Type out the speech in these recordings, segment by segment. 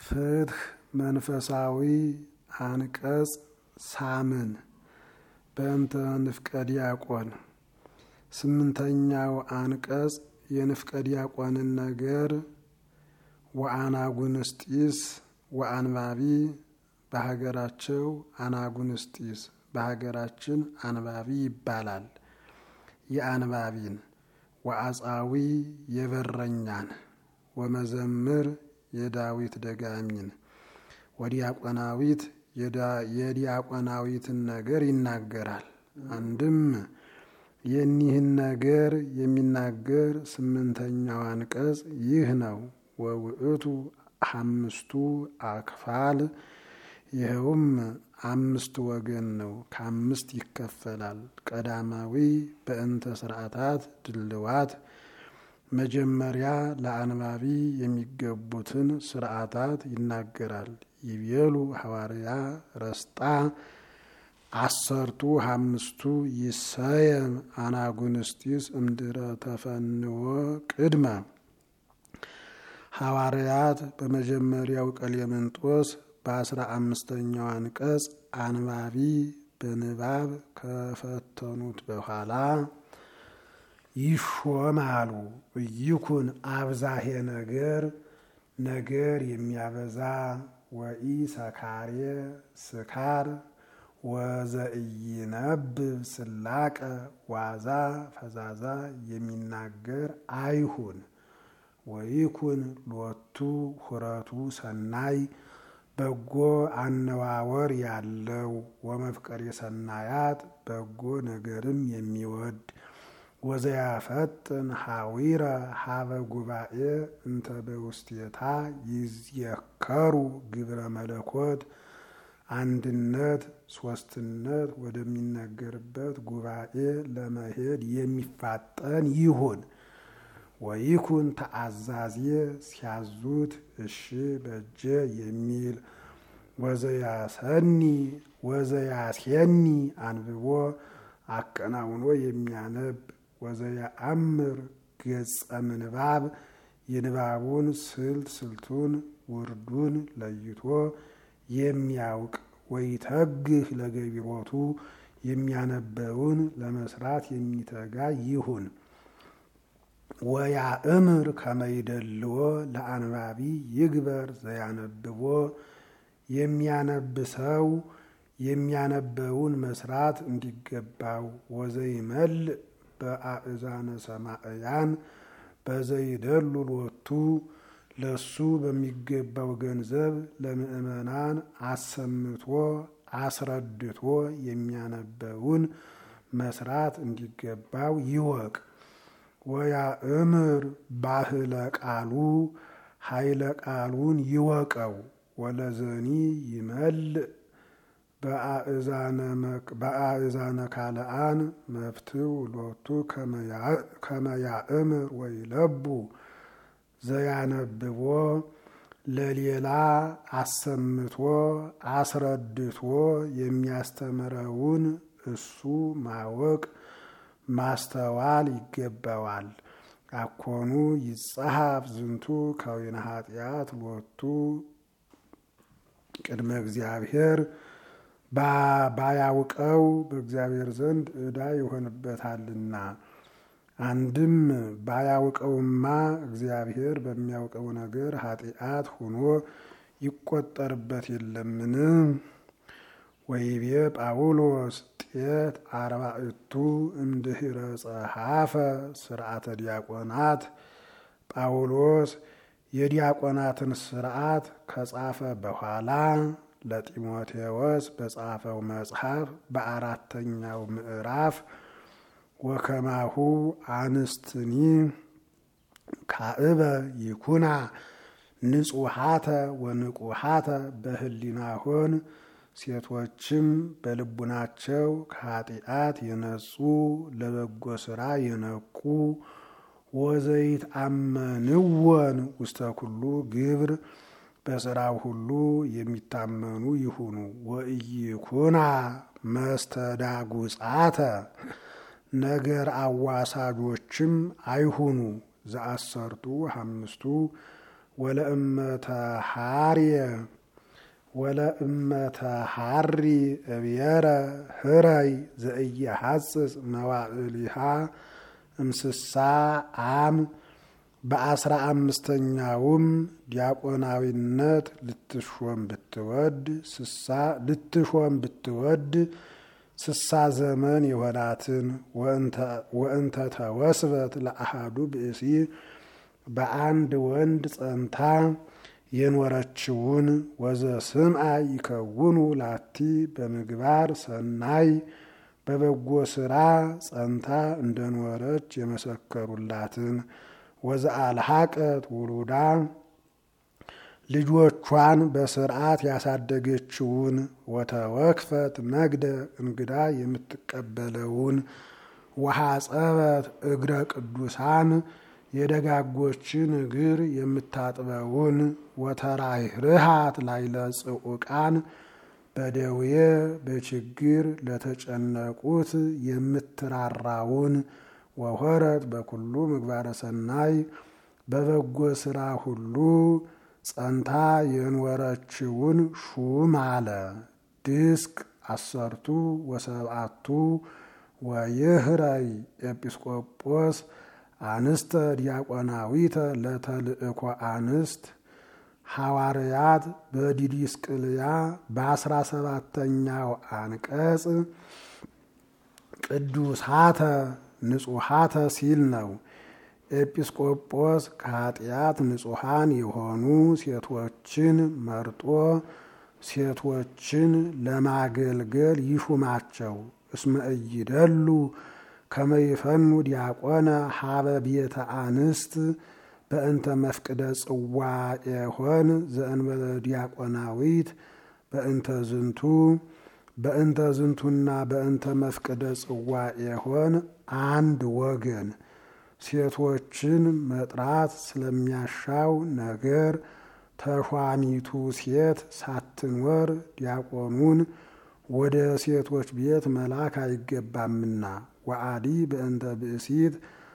ፍትህ መንፈሳዊ አንቀጽ ሳምን በእንተ ንፍቀ ዲያቆን ስምንተኛው አንቀጽ የንፍቀ ዲያቆንን ነገር ወአናጉንስጢስ ወአንባቢ በሀገራቸው አናጉንስጢስ በሀገራችን አንባቢ ይባላል። የአንባቢን ወአጻዊ የበረኛን ወመዘምር የዳዊት ደጋሚን ወዲያቆናዊት የዲያቆናዊትን ነገር ይናገራል። አንድም የኒህን ነገር የሚናገር ስምንተኛው አንቀጽ ይህ ነው። ወውእቱ አምስቱ አክፋል ይኸውም አምስት ወገን ነው። ከአምስት ይከፈላል። ቀዳማዊ በእንተ ስርዓታት ድልዋት መጀመሪያ ለአንባቢ የሚገቡትን ስርዓታት ይናገራል። ይቤሉ ሐዋርያ ረስጣ አሰርቱ አምስቱ ይሰየም አናጉንስጢስ እምድረ ተፈንዎ ቅድመ ሐዋርያት በመጀመሪያው ቀሌምንጦስ በአስራ አምስተኛው አንቀጽ አንባቢ በንባብ ከፈተኑት በኋላ ይሾማሉ። እይኩን አብዛሄ ነገር ነገር የሚያበዛ ወኢ ሰካሬ ስካር ወዘኢይነብብ ስላቀ ዋዛ ፈዛዛ የሚናገር አይሁን። ወይኩን ሎቱ ሁረቱ ሰናይ በጎ አነዋወር ያለው ወመፍቀር የሰናያት በጎ ነገርም የሚወድ ወዘያፈጥን ሐዊረ ሀበ ጉባኤ እንተ በውስቴታ ይዝየከሩ ግብረ መለኮት አንድነት ሶስትነት ወደሚነገርበት ጉባኤ ለመሄድ የሚፋጠን ይሁን። ወይኩን ተአዛዜ ሲያዙት እሺ በጀ የሚል ወዘያሰኒ ወዘያሴኒ አንብቦ አቀናውኖ የሚያነብ ወዘያአምር ገጸ ምንባብ የንባቡን ስልት ስልቱን ውርዱን ለይቶ የሚያውቅ ወይተግህ ለገቢሮቱ የሚያነበውን ለመስራት የሚተጋ ይሁን። ወያእምር ከመይደልዎ ለአንባቢ ይግበር ዘያነብቦ የሚያነብ ሰው የሚያነበውን መስራት እንዲገባው ወዘይመልእ በአእዛነ ሰማዕያን በዘይደሉ ሎቱ ለሱ በሚገባው ገንዘብ ለምእመናን አሰምቶ አስረድቶ የሚያነበውን መስራት እንዲገባው ይወቅ። ወያእምር ባህለ ቃሉ ኃይለ ቃሉን ይወቀው። ወለዘኒ ይመልእ በአእዛነ ካልአን መፍትው ሎቱ ከመያእምር ወይለቡ ዘያነብቦ ለሌላ አሰምቶ አስረድቶ የሚያስተምረውን እሱ ማወቅ ማስተዋል ይገባዋል። አኮኑ ይጸሐፍ ዝንቱ ከዊነ ኃጢአት ሎቱ ቅድመ እግዚአብሔር ባያውቀው በእግዚአብሔር ዘንድ ዕዳ ይሆንበታልና። አንድም ባያውቀውማ እግዚአብሔር በሚያውቀው ነገር ኃጢአት ሆኖ ይቆጠርበት የለምን? ወይቤ ጳውሎስ ጤት አርባዕቱ እምድኅረ ጸሐፈ ስርዓተ ዲያቆናት ጳውሎስ የዲያቆናትን ስርዓት ከጻፈ በኋላ ለጢሞቴዎስ በጻፈው መጽሐፍ በአራተኛው ምዕራፍ ወከማሁ አንስትኒ ካእበ ይኩና ንጹሃተ ወንቁሃተ በህሊናሆን ሴቶችም በልቡናቸው ከኃጢአት የነጹ ለበጎ ስራ የነቁ ወዘይት አመንወን ውስተ ኩሉ ግብር በስራው ሁሉ የሚታመኑ ይሁኑ። ወኢይኩና መስተዳጉጻተ ነገር አዋሳጆችም አይሁኑ። ዘአሰርቱ አምስቱ ወለእመተሃርየ ወለእመተሃሪ እብየረ ህረይ ዘእየሐጽጽ መዋዕሊሃ እምስሳ አም በአስራ አምስተኛውም ዲያቆናዊነት ልትሾም ብትወድ ስሳ ልትሾም ብትወድ ስሳ ዘመን የሆናትን ወእንተ ተወስበት ለአሃዱ ብእሲ በአንድ ወንድ ጸንታ የኖረችውን ወዘ ስምዐ ይከውኑ ላቲ በምግባር ሰናይ በበጎ ስራ ጸንታ እንደኖረች የመሰከሩላትን ወዘ አልሐቀት ውሉዳ ልጆቿን በስርዓት ያሳደገችውን ወተወክፈት ነግደ እንግዳ የምትቀበለውን ወሐጸበት እግረ ቅዱሳን የደጋጎችን እግር የምታጥበውን ወተራይርሃት ላይለ ጽዑቃን በደዌ በችግር ለተጨነቁት የምትራራውን ወሆረት በኩሉ ምግባረ ሰናይ በበጎ ስራ ሁሉ ጸንታ የኖረችውን ሹም አለ። ድስቅ አሰርቱ ወሰብአቱ ወይህረይ ኤጲስቆጶስ አንስተ ዲያቆናዊተ ለተልእኮ አንስት ሐዋርያት በዲዲስቅልያ በአስራ ሰባተኛው አንቀጽ ቅዱሳተ ንጹሐተ ሲል ነው። ኤጲስቆጶስ ከኃጢአት ንጹሐን የሆኑ ሴቶችን መርጦ ሴቶችን ለማገልገል ይሹማቸው። እስመ ኢይደሉ ከመ ይፈኑ ዲያቆነ ሀበ ቤተ አንስት በእንተ መፍቅደ ጽዋዔሆን ዘእንበለ ዲያቆናዊት በእንተ ዝንቱ በእንተ ዝንቱና በእንተ መፍቅደ ጽዋዔሆን አንድ ወገን ሴቶችን መጥራት ስለሚያሻው ነገር ተሿሚቱ ሴት ሳትኖር ዲያቆኑን ወደ ሴቶች ቤት መላክ አይገባምና ወአዲ በእንተ ብእሲት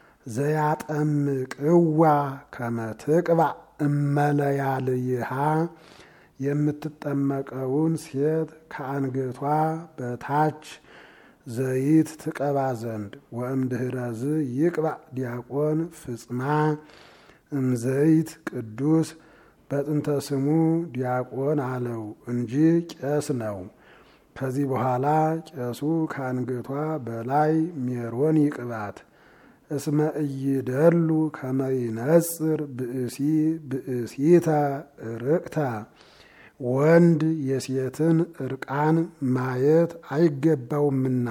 ዘያጠምቅዋ ከመትቅባእ እመለያልይሃ የምትጠመቀውን ሴት ከአንገቷ በታች ዘይት ትቀባ ዘንድ ወእምድህረዝ ይቅባእ ዲያቆን ፍጽማ እምዘይት ቅዱስ በጥንተ ስሙ ዲያቆን አለው እንጂ ቄስ ነው። ከዚህ በኋላ ቄሱ ከአንገቷ በላይ ሜሮን ይቅባት። እስመ ኢይደሉ ከመ ይነጽር ብእሲ ብእሲተ ርቅተ ወንድ የሴትን እርቃን ማየት አይገባውምና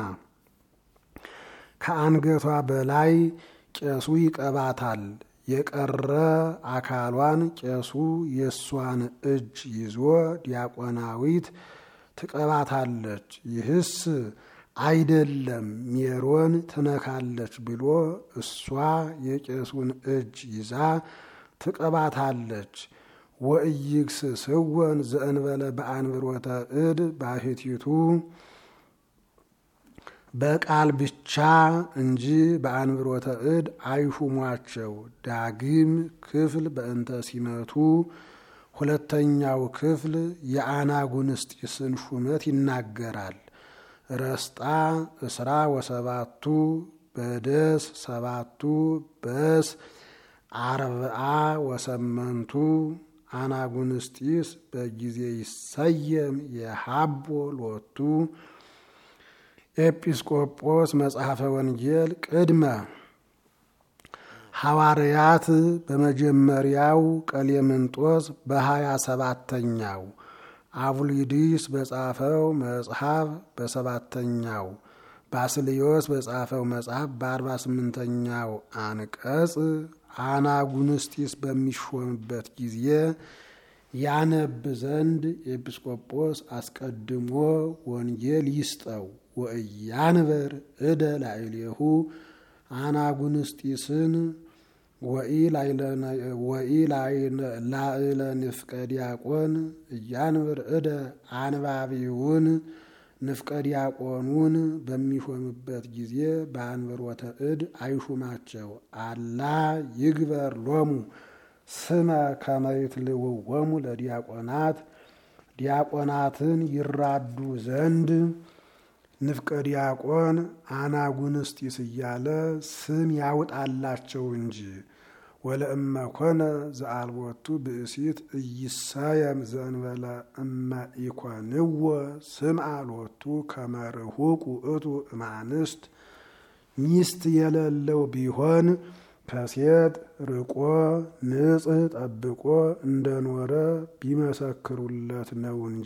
ከአንገቷ በላይ ቄሱ ይቀባታል። የቀረ አካሏን ቄሱ የእሷን እጅ ይዞ ዲያቆናዊት ትቀባታለች። ይህስ አይደለም ሜሮን ትነካለች ብሎ እሷ የቄሱን እጅ ይዛ ትቀባታለች። ወእይግስ ስወን ዘእንበለ በአንብሮተ እድ ባሕቲቱ በቃል ብቻ እንጂ በአንብሮተ እድ አይሹሟቸው። ዳግም ክፍል በእንተ ሲመቱ ሁለተኛው ክፍል የአናጉንስጢስን ሹመት ይናገራል። ረስጣ እስራ ወሰባቱ በደስ ሰባቱ በስ አርብዓ ወሰመንቱ አናጉንስጢስ በጊዜ ይሰየም የሀቦ ሎቱ ኤጲስቆጶስ መጽሐፈ ወንጌል ቅድመ ሐዋርያት በመጀመሪያው ቀሌምንጦስ በሀያ ሰባተኛው አቡሊዲስ በጻፈው መጽሐፍ በሰባተኛው ባስልዮስ በጻፈው መጽሐፍ በአርባ ስምንተኛው አንቀጽ አናጉንስጢስ በሚሾምበት ጊዜ ያነብ ዘንድ ኤጲስቆጶስ አስቀድሞ ወንጌል ይስጠው። ወእያንበር እደ ላዕሌሁ አናጉንስጢስን ወኢ ላዕለ ንፍቀ ዲያቆን እያንብር እደ አንባቢውን ንፍቀ ዲያቆኑን በሚሾምበት ጊዜ በአንብሮተ እድ አይሹማቸው። አላ ይግበር ሎሙ ስመ ከመይትልውወሙ ለዲያቆናት ዲያቆናትን ይራዱ ዘንድ ንፍቀ ዲያቆን አናጉንስጢስ እያለ ስም ያውጣላቸው እንጂ ወለእመ ኮነ ዘአልቦቱ ብእሲት እይሳየም ዘእንበለ እመ ኢኮንዎ ስምዐ ሎቱ ከመ ርሁቅ ውእቱ እማንስት ሚስት የሌለው ቢሆን ከሴት ርቆ ንጽሕ ጠብቆ እንደኖረ ቢመሰክሩለት ነው እንጂ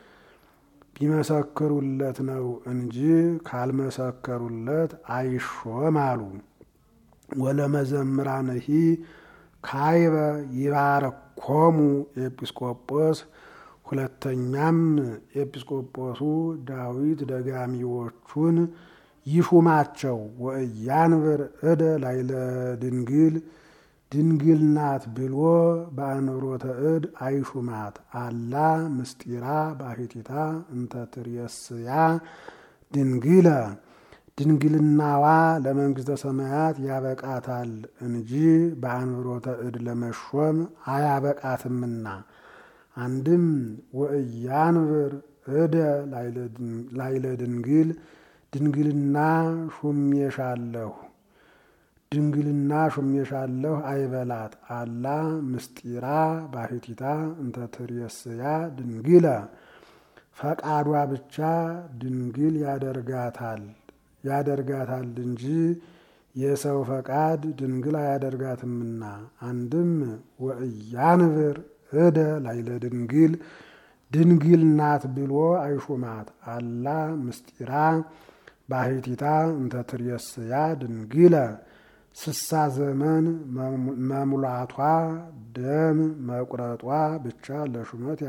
ቢመሰክሩለት ነው እንጂ ካልመሰከሩለት አይሾም አሉ። ወለመዘምራንሂ ካይበ ይባረኮሙ ኤጲስቆጶስ። ሁለተኛም ኤጲስቆጶሱ ዳዊት ደጋሚዎቹን ይሹማቸው። ወእያንብር እደ ላይለ ድንግል ድንግል ናት ብሎ በአንብሮተ እድ አይሹማት። አላ ምስጢራ ባሕቲታ እንተ ትሬስያ ድንግለ ድንግልናዋ ለመንግሥተ ሰማያት ያበቃታል እንጂ በአንብሮተ እድ ለመሾም አያበቃትምና። አንድም ወእያንብር እደ ላይለ ድንግል ድንግልና ሹሜሻለሁ ድንግልና ሹሜሻለሁ አይበላት። አላ ምስጢራ ባሕቲታ እንተ ትሬስያ ድንግለ ፈቃዷ ብቻ ድንግል ያደርጋታል ያደርጋታል እንጂ የሰው ፈቃድ ድንግል አያደርጋትምና። አንድም ወእያንብር እደ ላይለ ድንግል ድንግል ናት ብሎ አይሹማት። አላ ምስጢራ ባሕቲታ እንተ ትሬስያ ድንግለ ስሳ ዘመን መሙላቷ ደም መቁረጧ ብቻ ለሹመት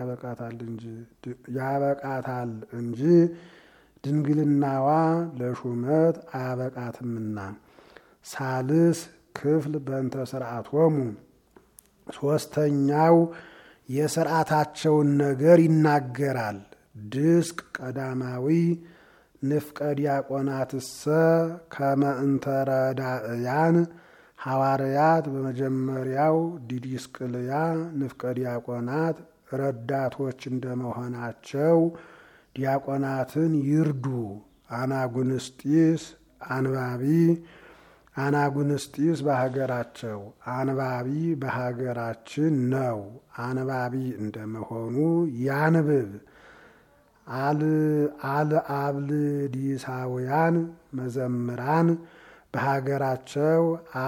ያበቃታል እንጂ ድንግልናዋ ለሹመት አያበቃትምና። ሳልስ ክፍል በእንተ ስርዓቶሙ ሶስተኛው የስርዓታቸውን ነገር ይናገራል። ድስቅ ቀዳማዊ ንፍቀ ዲያቆናትሰ ከመ እንተ ረዳእያን ሐዋርያት በመጀመሪያው ዲዲስቅልያ ንፍቀ ዲያቆናት ረዳቶች እንደመሆናቸው ዲያቆናትን ይርዱ። አናጉንስጢስ አንባቢ አናጉንስጢስ በሀገራቸው አንባቢ በሀገራችን ነው። አንባቢ እንደመሆኑ ያንብብ። አልአብልዲሳውያን መዘምራን በሀገራቸው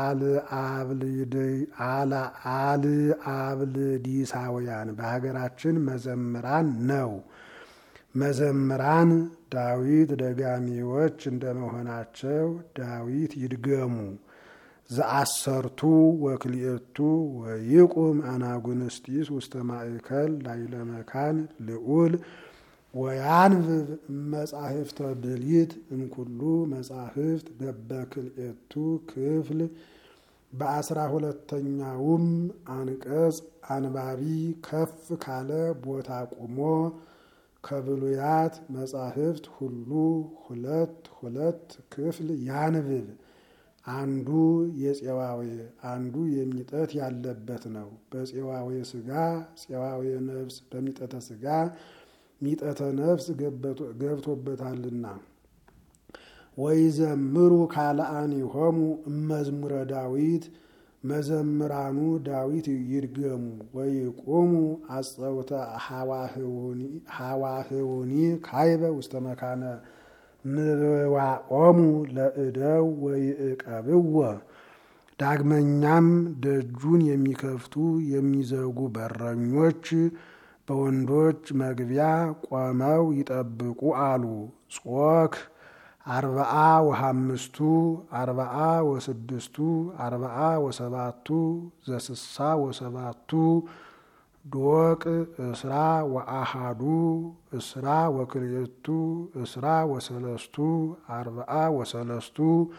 አልአብልዲሳውያን በሀገራችን መዘምራን ነው። መዘምራን ዳዊት ደጋሚዎች እንደመሆናቸው ዳዊት ይድገሙ። ዘአሰርቱ ወክልኤቱ ወይቁም አናጉንስጢስ ውስተ ማእከል ላይለ መካን ልዑል ወያንብብ መጻሕፍተ ብሊት እምኩሉ መጻሕፍት በበክልኤቱ ክፍል በአስራ ሁለተኛውም አንቀጽ አንባቢ ከፍ ካለ ቦታ ቁሞ ከብሉያት መጻሕፍት ሁሉ ሁለት ሁለት ክፍል ያንብብ። አንዱ የፄዋዌ አንዱ የሚጠት ያለበት ነው። በፄዋዌ ሥጋ ፄዋዌ ነፍስ በሚጠተ ሥጋ ሚጠተ ነፍስ ገብቶበታልና። ወይዘምሩ ካልአኒሆሙ እመዝሙረ ዳዊት መዘምራኑ ዳዊት ይድገሙ። ወይቁሙ አጸውተ ሐዋህውኒ ካይበ ውስተ መካነ ምዋኦሙ ለእደው ወይእቀብዎ። ዳግመኛም ደጁን የሚከፍቱ የሚዘጉ በረኞች በወንዶች መግቢያ ቆመው ይጠብቁ አሉ። ጾክ አርባአ ወሃምስቱ አርባአ ወስድስቱ አርባአ ወሰባቱ ዘስሳ ወሰባቱ ዶቅ እስራ ወአሃዱ እስራ ወክልኤቱ እስራ ወሰለስቱ አርባአ ወሰለስቱ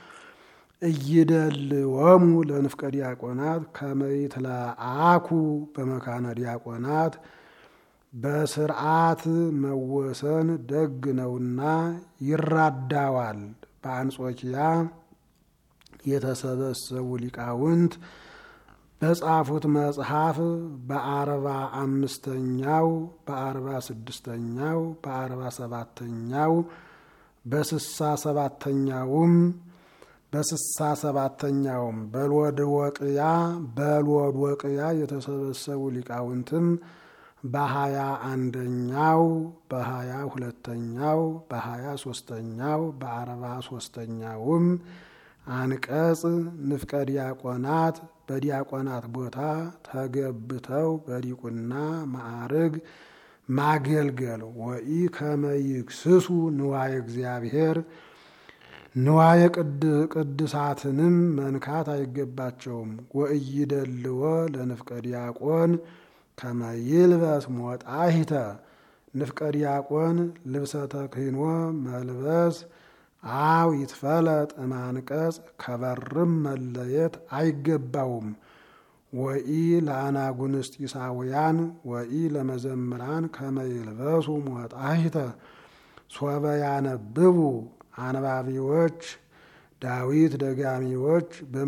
እይደልወሙ ለንፍቀ ዲያቆናት ከመይትለአኩ በመካነ ዲያቆናት በስርዓት መወሰን ደግ ነውና ይራዳዋል። በአንጾኪያ የተሰበሰቡ ሊቃውንት በጻፉት መጽሐፍ በአርባ አምስተኛው በአርባ ስድስተኛው በአርባ ሰባተኛው በስሳ ሰባተኛውም በስሳ ሰባተኛውም በልወድወቅያ በልወድወቅያ የተሰበሰቡ ሊቃውንትም በሀያ አንደኛው በሀያ ሁለተኛው በሀያ ሶስተኛው በአርባ ሶስተኛውም አንቀጽ ንፍቀ ዲያቆናት በዲያቆናት ቦታ ተገብተው በዲቁና ማዕርግ ማገልገል ወኢ ከመይክስሱ ንዋየ እግዚአብሔር ንዋየ ቅድሳትንም መንካት አይገባቸውም። ወእይደልዎ ለንፍቀ ዲያቆን ከመይልበስ ሞጣሂተ ንፍቀ ዲያቆን ልብሰ ተክህኖ መልበስ አው ይትፈለጥ እማንቀጽ ከበርም መለየት አይገባውም። ወኢ ለአናጉንስጢሳውያን ወኢ ለመዘምራን ከመይልበሱ ሞጣሂተ ሶበ ያነብቡ አንባቢዎች ዳዊት ደጋሚዎች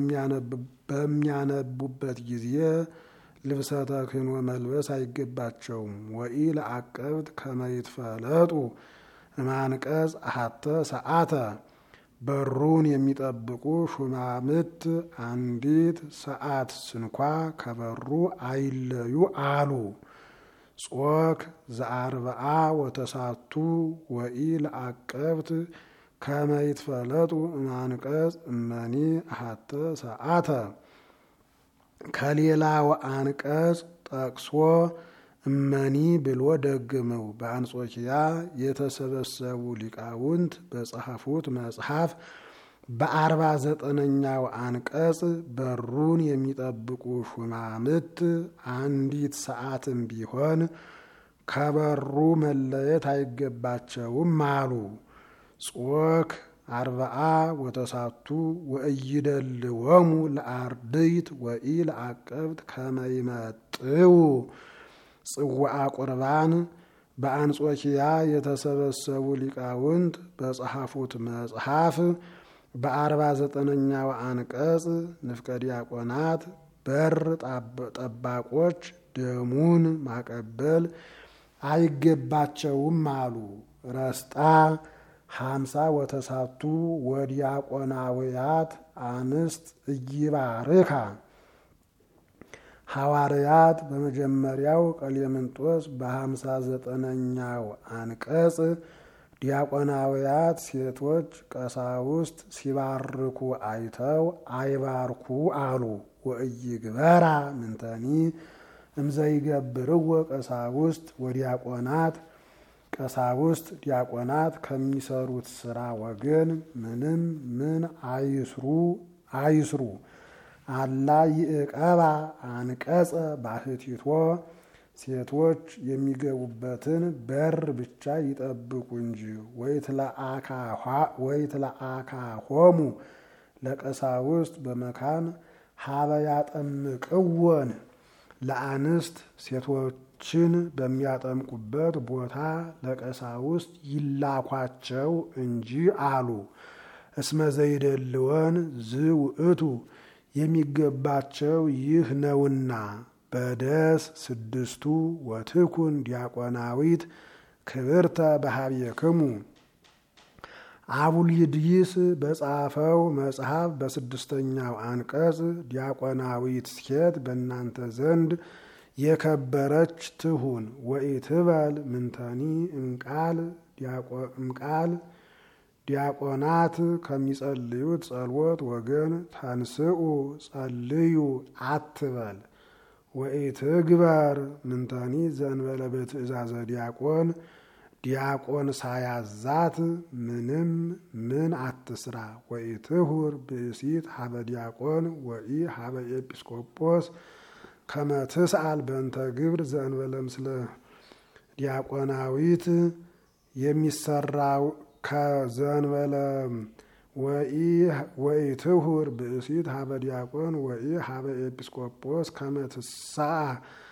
በሚያነቡበት ጊዜ ልብሰ ተክህኖ መልበስ አይገባቸውም። ወኢ ለአቀብት ከመይትፈለጡ እማንቀጽ አሐተ ሰዓተ በሩን የሚጠብቁ ሹማምት አንዲት ሰዓት ስንኳ ከበሩ አይለዩ አሉ። ጾክ ዘአርብዓ ወተሳቱ ወኢ ለአቀብት ከመይትፈለጡ እማንቀጽ እመኒ አሐተ ሰዓተ ከሌላው አንቀጽ ጠቅሶ እመኒ ብሎ ደግመው በአንጾኪያ የተሰበሰቡ ሊቃውንት በጸሐፉት መጽሐፍ በአርባ ዘጠነኛው አንቀጽ በሩን የሚጠብቁ ሹማምት አንዲት ሰዓትም ቢሆን ከበሩ መለየት አይገባቸውም አሉ። ጾክ አርብዓ ወተሳቱ ወእይደልወሙ ለአርድይት ወኢ ለአቀብት ከመይመጥው ጽዋዓ ቁርባን በአንጾኪያ የተሰበሰቡ ሊቃውንት በጸሐፉት መጽሐፍ በአርባ ዘጠነኛው አንቀጽ ንፍቀ ዲያቆናት በር ጠባቆች ደሙን ማቀበል አይገባቸውም አሉ። ረስጣ ሀምሳ ወተሳቱ ወዲያቆናውያት አንስት እይባርካ ሐዋርያት በመጀመሪያው ቀሌምንጦስ በሀምሳ ዘጠነኛው አንቀጽ ዲያቆናውያት ሴቶች ቀሳውስት ሲባርኩ አይተው አይባርኩ አሉ። ወእይግበራ ምንተኒ እምዘይገብርዎ ቀሳውስት ወዲያቆናት ቀሳውስት ዲያቆናት ከሚሰሩት ስራ ወገን ምንም ምን አይስሩ አይስሩ አላ ይእቀባ አንቀጸ ባህቲቶ ሴቶች የሚገቡበትን በር ብቻ ይጠብቁ እንጂ ወይትለአካሆሙ ለቀሳውስት በመካን ሀበ ያጠምቅወን ለአንስት ሴቶችን በሚያጠምቁበት ቦታ ለቀሳውስት ይላኳቸው እንጂ አሉ። እስመ ዘይደልወን ዝውእቱ የሚገባቸው ይህ ነውና። በደስ ስድስቱ ወትኩን ዲያቆናዊት ክብርተ በሀብየክሙ አቡልይድይስ በጻፈው መጽሐፍ በስድስተኛው አንቀጽ ዲያቆናዊት ሴት በእናንተ ዘንድ የከበረች ትሁን። ወኢትበል ምንተኒ እምቃል እምቃል ዲያቆናት ከሚጸልዩት ጸሎት ወገን ተንስኡ ጸልዩ አትበል። ወኢትግበር ምንተኒ ዘንበለ በትእዛዘ ዲያቆን ዲያቆን ሳያዛት ምንም ምን አትስራ። ወኢትሁር ብእሲት ሀበ ዲያቆን ወኢ ሀበ ኤጲስቆጶስ ከመትስአል በእንተ ግብር ዘእንበለ ምስለ ዲያቆናዊት የሚሰራው ከዘንበለ ወኢትሁር ብእሲት ሀበ ዲያቆን ወኢ ሀበ ኤጲስቆጶስ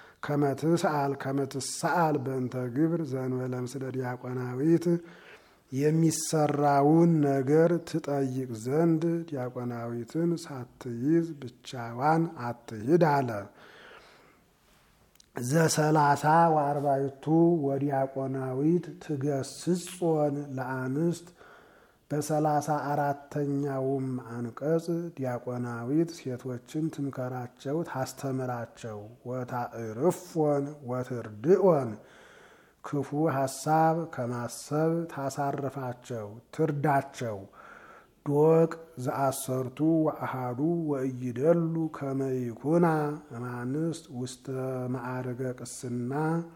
ከመትስአል ከመትስአል በእንተ ግብር ዘእንበለ ምስለ ዲያቆናዊት የሚሰራውን ነገር ትጠይቅ ዘንድ ዲያቆናዊትን ሳትይዝ ብቻዋን አትሂድ አለ። ዘሰላሳ ወአርባዕቱ ወዲያቆናዊት ትገስጾን ለአንስት በሰላሳ አራተኛውም አንቀጽ ዲያቆናዊት ሴቶችን ትምከራቸው፣ ታስተምራቸው። ወታዕርፎን ወትርድኦን ክፉ ሐሳብ ከማሰብ ታሳርፋቸው፣ ትርዳቸው። ዶቅ ዘአሰርቱ ወአሃዱ ወእይደሉ ከመይኩና እማንስት ውስተ ማዕርገ ቅስና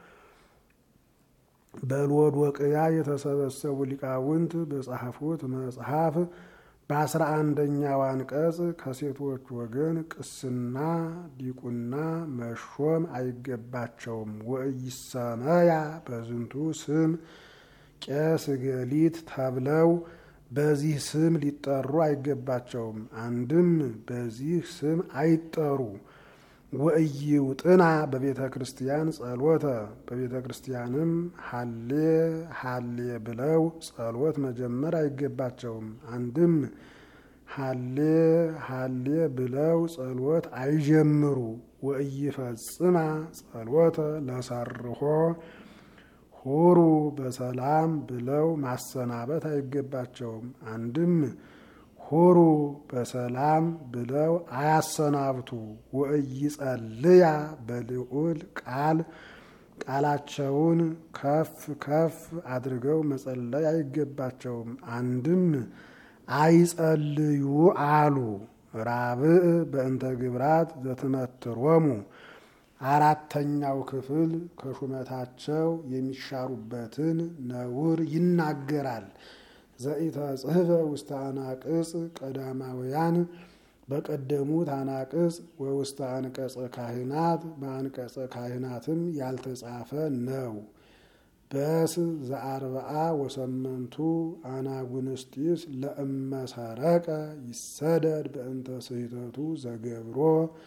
በሎዶቅያ የተሰበሰቡ ሊቃውንት በጻፉት መጽሐፍ በአስራ አንደኛው አንቀጽ ከሴቶች ወገን ቅስና ዲቁና መሾም አይገባቸውም። ወኢሰመያ በዝንቱ ስም ቄስ ገሊት ተብለው በዚህ ስም ሊጠሩ አይገባቸውም። አንድም በዚህ ስም አይጠሩ። ወእይውጥና በቤተ ክርስቲያን ጸሎተ በቤተ ክርስቲያንም ሀሌ ሀሌ ብለው ጸሎት መጀመር አይገባቸውም። አንድም ሀሌ ሀሌ ብለው ጸሎት አይጀምሩ። ወእይፈጽማ ጸሎተ ለሰርሖ ሁሩ በሰላም ብለው ማሰናበት አይገባቸውም። አንድም ሁሩ በሰላም ብለው አያሰናብቱ። ወእይጸልያ በልዑል ቃል ቃላቸውን ከፍ ከፍ አድርገው መጸለይ አይገባቸውም። አንድም አይጸልዩ አሉ። ራብዕ በእንተ ግብራት ዘትመትሮሙ አራተኛው ክፍል ከሹመታቸው የሚሻሩበትን ነውር ይናገራል። ዘኢተጽሕፈ ውስተ አናቅጽ ቀዳማውያን በቀደሙት አናቅጽ ወውስተ አንቀጸ ካህናት በአንቀጸ ካህናትም ያልተጻፈ ነው። በስ ዘአርብዓ ወሰመንቱ አናጉንስጢስ ለእመሰረቀ ይሰደድ በእንተ ስሕተቱ ዘገብሮ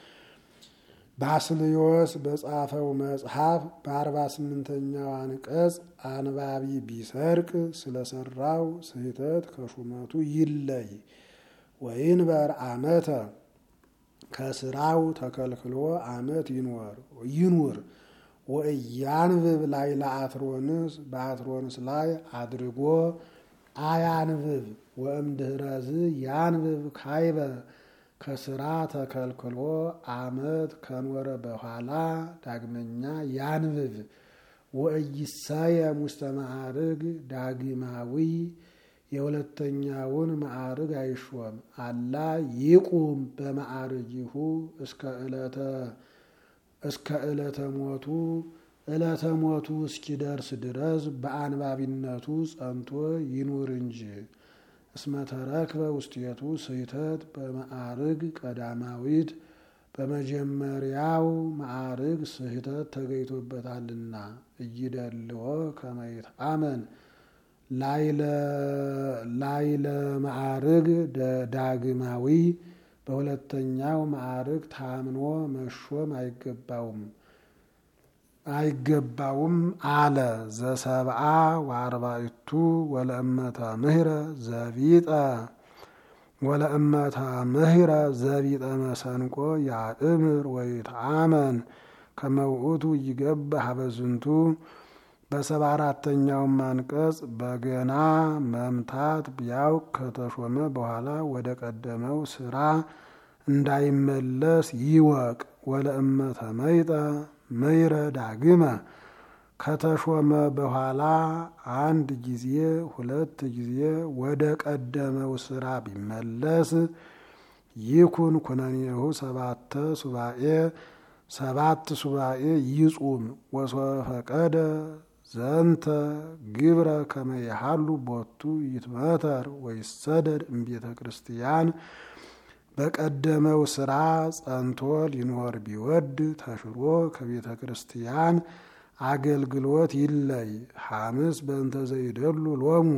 ባስልዮስ በጻፈው መጽሐፍ በአርባ ስምንተኛው አንቀጽ አንባቢ ቢሰርቅ ስለሰራው ስህተት ከሹመቱ ይለይ። ወይንበር አመተ ከስራው ተከልክሎ አመት ይኖር ይኑር። ወእያንብብ ላይ ለአትሮንስ በአትሮንስ ላይ አድርጎ አያንብብ። ወእምድህረዝ ያንብብ ካይበ ከስራ ተከልክሎ አመት ከኖረ በኋላ ዳግመኛ ያንብብ። ወእይሰየም ውስተ ማዕርግ ዳግማዊ የሁለተኛውን ማዕርግ አይሾም። አላ ይቁም በማዕርጊሁ እስከ ዕለተ ሞቱ ዕለተ ሞቱ እስኪደርስ ድረስ በአንባቢነቱ ጸንቶ ይኑር እንጂ እስመተረክበ ውስቴቱ ስህተት በማዕርግ ቀዳማዊት በመጀመሪያው ማዕርግ ስህተት ተገኝቶበታልና እይደልዎ ከመይት አመን ላይለ ማዕርግ ዳግማዊ በሁለተኛው ማዕርግ ታምኖ መሾም አይገባውም አይገባውም አለ። ዘሰብአ ወአርባዕቱ ወለእመተ ምህረ ዘቢጠ ወለእመተ ምህረ ዘቢጠ መሰንቆ ያእምር ወይትአመን ከመውእቱ ይገባ ሀበዝንቱ በሰባ አራተኛውም አንቀጽ በገና መምታት ቢያውቅ ከተሾመ በኋላ ወደ ቀደመው ስራ እንዳይመለስ ይወቅ። ወለእመተ መይጠ መይረ ዳግመ ከተሾመ በኋላ አንድ ጊዜ ሁለት ጊዜ ወደ ቀደመው ስራ ቢመለስ ይኩን ኩነኔሁ ሰባተ ሱባኤ ሰባት ሱባኤ ይጹም ወሶፈቀደ ዘንተ ግብረ ከመያሃሉ ቦቱ ይትመተር ወይሰደድ እምቤተ ክርስቲያን በቀደመው ስራ ጸንቶ ሊኖር ቢወድ ተሽሮ ከቤተ ክርስቲያን አገልግሎት ይለይ። ሐምስ በእንተ ዘይደሉ ሎሙ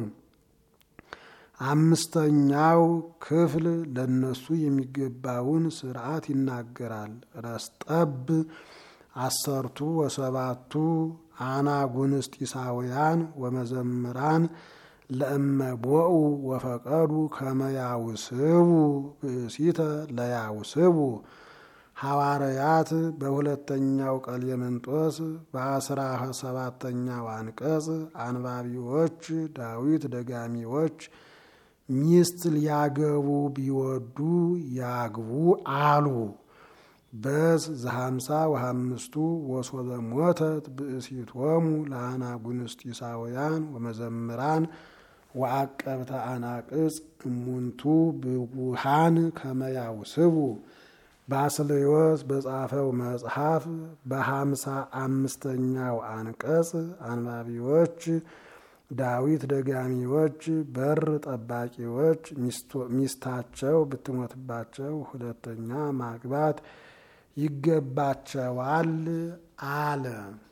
አምስተኛው ክፍል ለነሱ የሚገባውን ስርዓት ይናገራል። ረስጠብ አሰርቱ ወሰባቱ አናጉንስጢሳውያን ወመዘምራን ለእመቦኡ ወፈቀዱ ከመያውስቡ ብእሲተ ለያውስቡ ሐዋርያት በሁለተኛው ቀሌምንጦስ በአስራ ሰባተኛው አንቀጽ አንባቢዎች ዳዊት ደጋሚዎች ሚስት ሊያገቡ ቢወዱ ያግቡ አሉ። በዝ ዘሀምሳ ወሀምስቱ ወሶበ ሞተት ብእሲቶሙ ለአናጉንስጢሳውያን ወመዘምራን ወአቀብተ አናቅጽ እሙንቱ ብጉሃን ከመያውስቡ ባስልዮስ በጻፈው መጽሐፍ በሀምሳ አምስተኛው አንቀጽ አንባቢዎች ዳዊት ደጋሚዎች በር ጠባቂዎች ሚስታቸው ብትሞትባቸው ሁለተኛ ማግባት ይገባቸዋል አለ።